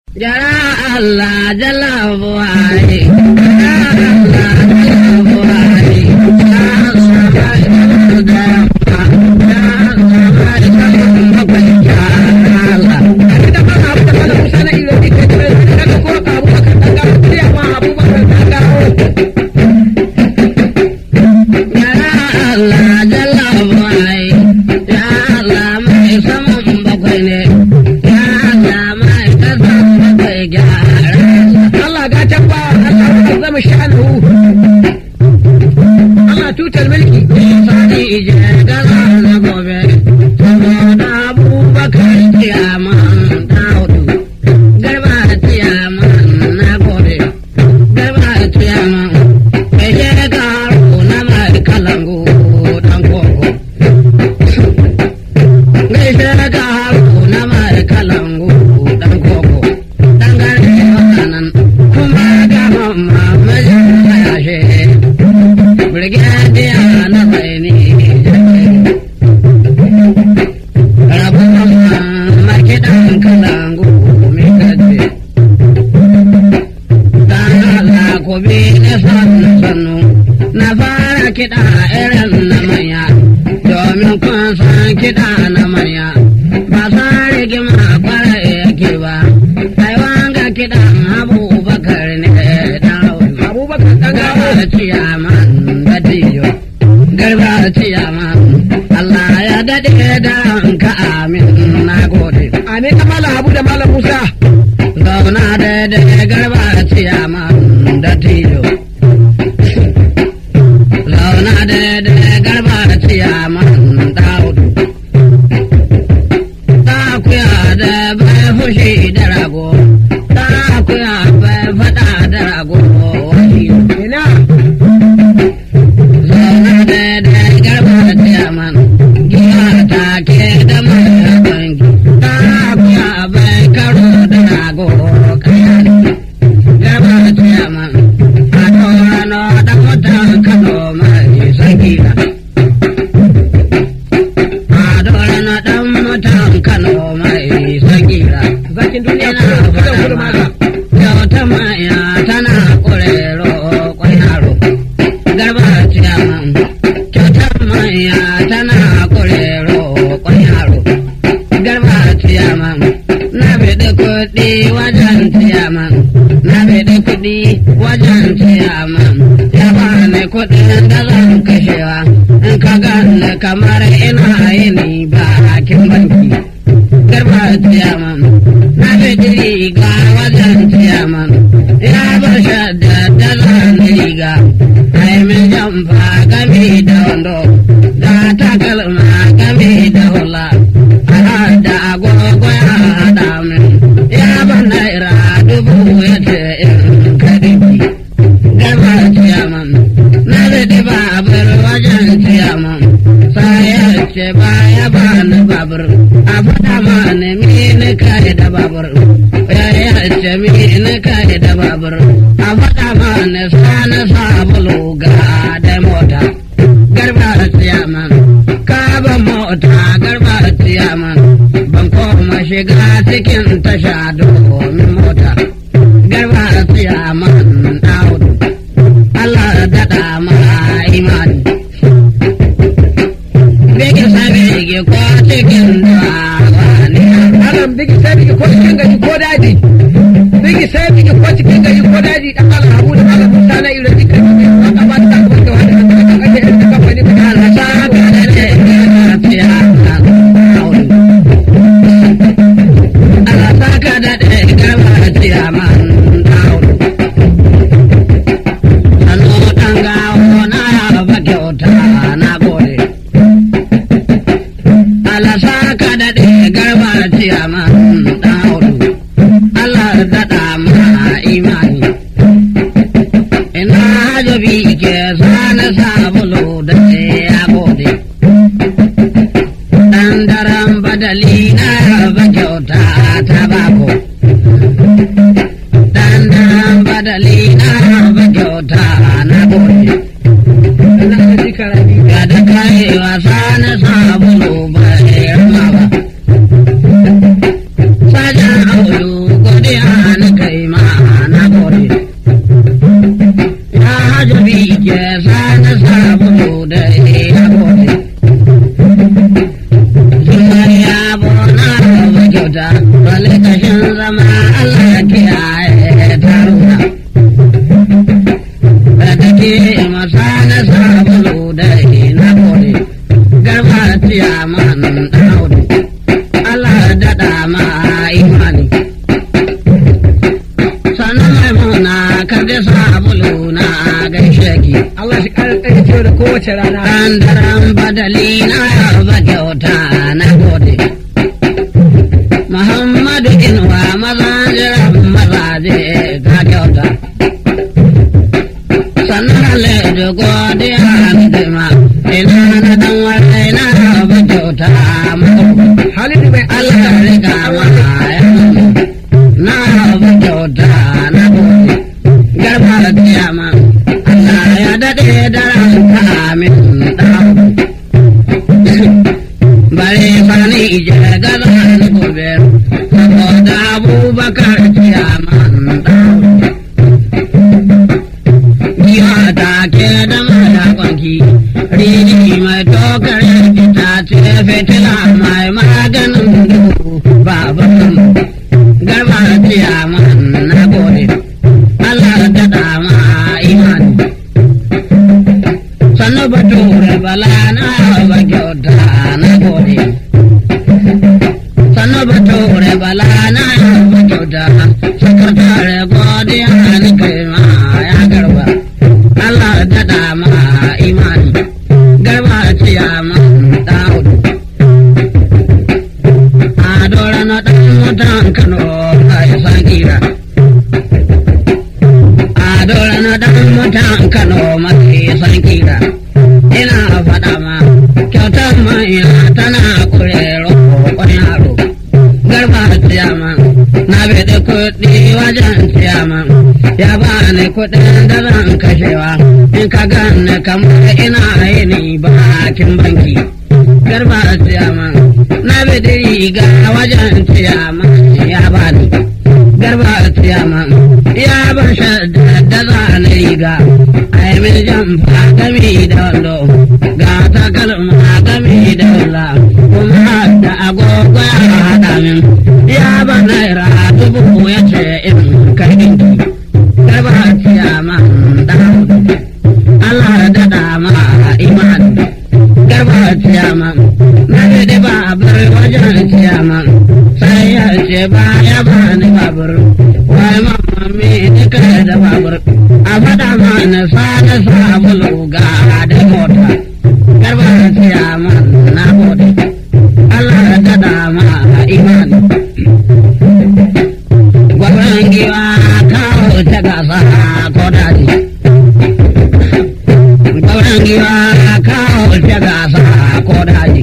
Jara Allah jalla buhari, jara Allah jalla buhari, ya sama ita da yamma, ya sama ita da bakwai ya Allah. Abinda ba abu da malam Musa na ilo ita ce daga ko ka abu ka daga kuriya ma abu ba ka daga Jara Allah jalla buhari, ya Allah mai saman bakwai ne, ya Allah mai kasan bakwai gyara. Allah ga can ba Allah ya zama sha'anu Allah tutar mulki Sani je gaza na gobe, saboda abubakar ciyaman daudu. Garba ciyaman na gobe, garba ciyaman, kashe karo na mai kalangu dan koko. Gaishe karo na mai kalangu dan koko, dan gare wakanan, kuma ga mamma majin yashe. Brigadier na zaini rabu makiɗan kalangu mai kace dan Allah ku bi na sannu sannu na fara kiɗa irin na manya domin kun san kiɗa na manya ba sa rigima kwara yake ba ai wanga kiɗan abubakar ne dan Abubakar dan gawo garba ciyaman da tiyo garba ciyaman Allah ya daɗe da ka amin na gode Amin da malam Abu da malam Musa zauna da da garba ciyaman da tiyo zauna da da garba ciyaman daudu ta kuya da bai fushi da rago ta kuya bai faɗa da rago wani ina Zauna da da garba ciyaman giya ta ke da mara bangi ta kuya bai karo da rago kayan garba ciyaman a torano da mutan kano mai sakina a torano dan mutan kano mai sakina zakin duniya ina kudan kudan fara kudu ma maza kyauta maya tana kurero kwan yaro garba ciyaman kyauta maya tana kurero kwan yaro garba ciyaman na bidi kuɗi wajen ciyaman na bidi kuɗi wajen ciyaman ya bani kuɗin da zan kashewa in ka gane kamar ina yini bakin banki garba ciyaman na bidi riga wajen ciyaman ya bar shadda dala na riga ai min jamfa game da wando da takalma game da hula a da agogo ya haɗa min ya ban naira dubu ya ce in kadiki garba ciyaman na bidi babur wajen ciyaman sai ya ce baya ba ni babur a faɗa ma ni mini kai da babur ya ya ce mini kai da babur a faɗa ma ni sani sabulu ga da mota garba ciyaman ka ba mota garba ciyaman ban koma shiga cikin tasha domin mota garba ciyaman audu Allah daɗa ma imani Bege sabege ko cikin dawa ne Malam bigi sai bigi ko cikin gari ko daji bigi sai bigi ko cikin gari ko daji dan malam Abu da malam Musa na ilo ita ce waka ba ta ko da wani da kan ake irin kamfani ta Allah sa ka da ne ya fiya Allah sa ka da ne gaba fiya man dawo Sanu dan gawo na ba kyauta na gode Allah sa ka da ne gaba fiya man dawo Allah daɗa ma imani ina hajabi ke sana sabulu da ya gode dan daren badali na raba kyauta ta bako dan daren badali na raba kyauta na gode na da jikarani ga da kai wasa na sabulu ba ya ba sajan audu godiya sarki. Allah shi ƙara tsaye ciwo da kowace rana Ɗan daren badali na ba kyauta na gode. Muhammadu Inuwa maza jiran mazaje ga kyauta. Sannan Halidu godiya ni dima, ina na dan wani na ba kyauta mako. Halidu mai Allah ya riga ma ya na ba kyauta na gode. Garba da kiyama, Allah ya daɗe da ranka amin ɗan. bare fani ije gaza ni gobe saboda abubakar ciyaman dawo giwa ta ke da mata kwanki riji mai tokar ita ce fitila mai maganin duhu baban garba ciyaman na gode Allah da dama imani sannu bature bala na ba kyauta na gode sannu bature bala na ba kyauta sakatare godiya ni kai ma ya garba Allah da dama imani garba ciya ma daudu a dora na dan mutan kano ai sakira a dora na dan mutan kano mafi sankira ina faɗa ma kyautar manya tana kure roƙon yaro garba ciyama na bada kuɗi wajen ciyama ya ba ni kuɗin da zan kashewa in ka gane kamar ina yini bakin banki garba ciyama na bada riga wajen ciyama ya ba ni garba ciyama ya ban shadda da za ni riga ai min jamfa gami da wando ga takalma gami da wula kuma da agogo ya haɗa min ya ba naira dubu ya ce in kai ɗinki garba ciyama da Allah da dama imani garba ciyama na da babur wajen ciyama sai ya ce ba ya ba ni babur wai mamma me ni kai da babur a faɗa mana sada sabulu ga da mota garba ciyama na gode Allah da dama imani gwabran giwa kawo ta gasa ko daji gwabran giwa kawo ta gasa ko daji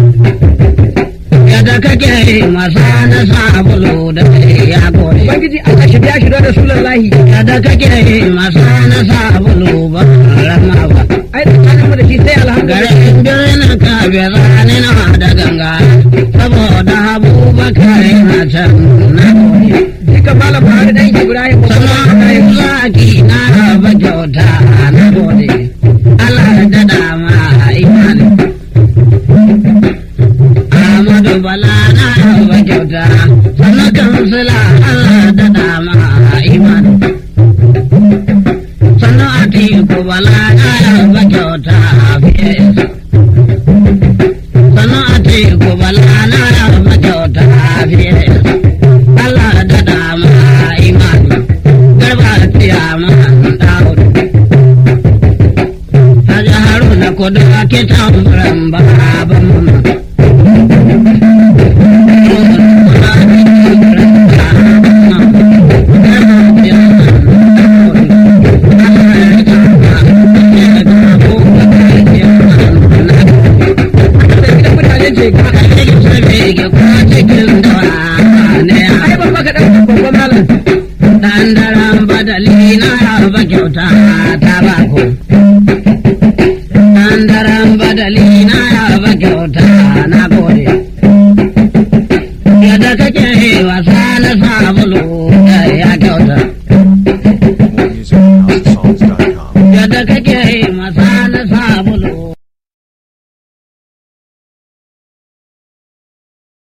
yadda kake masa na sabulu da ya gode Ubangiji Allah shi biya shi da Rasulullahi yadda kake masa na sabulu ba rama ba ai tsakaninmu da shi sai alhamdulillah garin birnin kabe zane na da ganga saboda abubakar yana can na gode duka malam Buhari dan Ibrahim sannan zaki na raba kyauta na gode Allah da dama imani Ahmadu Bala na raba kyauta sannan kansila Allah da dama imani sannan Atiku Bala na raba kyauta fiye sannan Atiku Bala na raba kyauta fiye Allah da dama imani garba tiyama daud Haji Haruna kudu ake tambaran baban mama da gidan mutanen jega ai ban maka dan babban malam Dan daren badali na raba kyauta ta bako. Dan daren badali na raba kyauta na gode. Yadda kake wasa na sabulu ya kyauta.